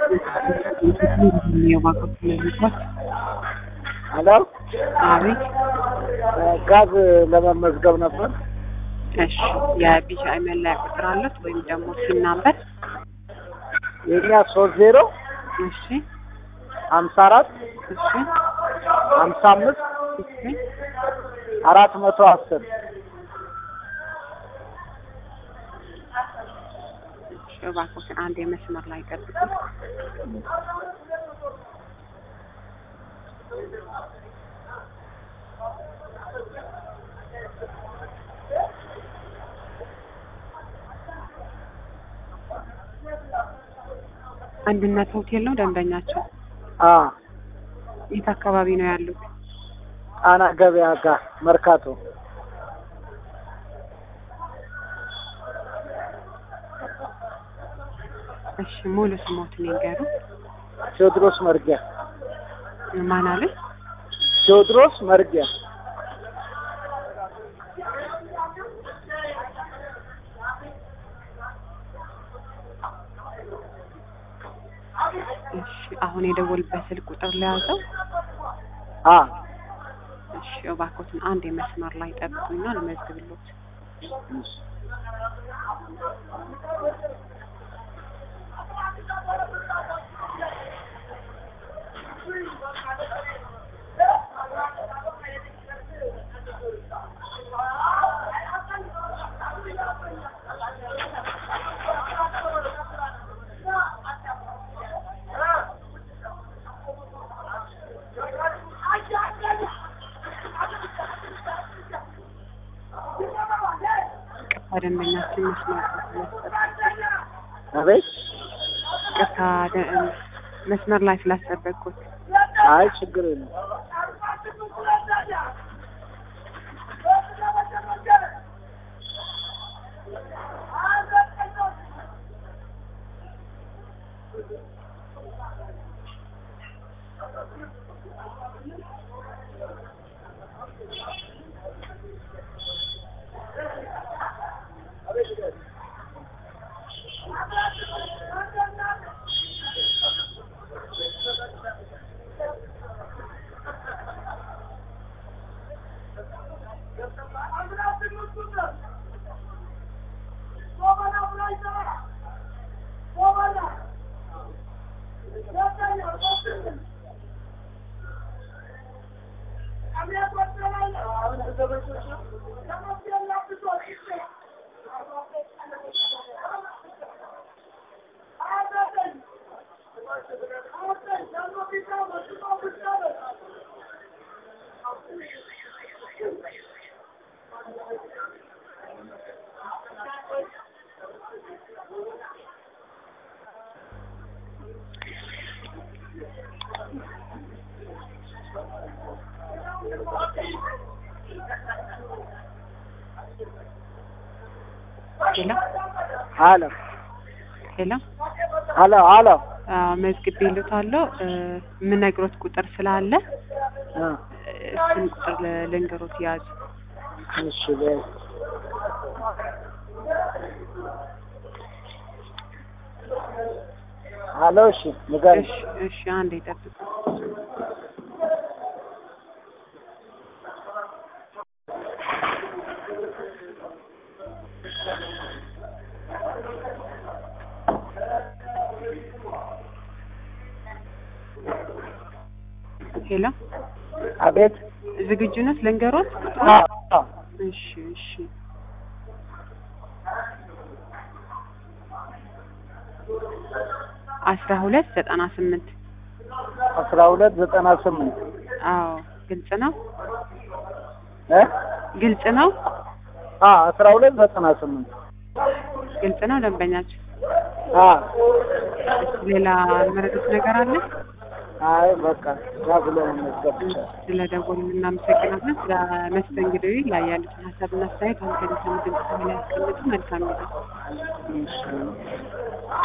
የባንኮች ልጅት ሄሎ አቤት። ጋዝ ለመመዝገብ ነበር። እሺ የቢጂአይ መለያ ቁጥር አለት ወይም ደግሞ ሲን ናምበር? የኛ ሶስት ዜሮ እሺ ሀምሳ አራት እሺ ሀምሳ አምስት እሺ አራት መቶ አስር እሺ እባክዎትን አንድ የመስመር ላይ ጠብቁ። አንድነት ሆቴል ነው ደንበኛቸው? አ የት አካባቢ ነው ያሉት? ጣና ገበያ ጋር መርካቶ እሺ ሙሉ ስሞትን ይንገሩ። ቴዎድሮስ መርጊያ ማን አለ? ቴዎድሮስ መርጊያ እሺ አሁን የደወልበት ስልክ ቁጥር ለያዘው። አ እሺ እባክዎትን አንድ የመስመር ላይ ጠብቁኝና ልመዝግብሎት። ቅርታ ደንበኛችን መስመር አቤት ቅርታ ደ- መስመር ላይ ስላስጠበቅኩት አይ ችግር የለም ሄሎ አሎ ሄሎ አሎ አሎ መዝግቤልዎታለሁ። እ የምነግሮት ቁጥር ስላለ አ እሱን ቁጥር ል- ልንገሮት ያዙ። እሺ በይ አሎ እሺ ንገሪኝ እሺ እሺ አንዴ ጠብቁ። ሄሎ አቤት ዝግጁ ነት ልንገሮት? አ አ እሺ እሺ አስራ ሁለት ዘጠና ስምንት አስራ ሁለት ዘጠና ስምንት አዎ ግልጽ ነው እ ግልጽ ነው አ አስራ ሁለት ዘጠና ስምንት ግልጽ ነው ደንበኛችን አ ሌላ መረዱት ነገር አለ አይ በቃ ጋዝ ለመመዝገብ ብቻ ስለ ደወሉ እናመሰግናለን ስለ መስተንግዶ ላይ ያሉትን ሀሳብና አስተያየት አንተ ድምፅ በኋላ ያስቀምጡ መልካም ጊዜ እሺ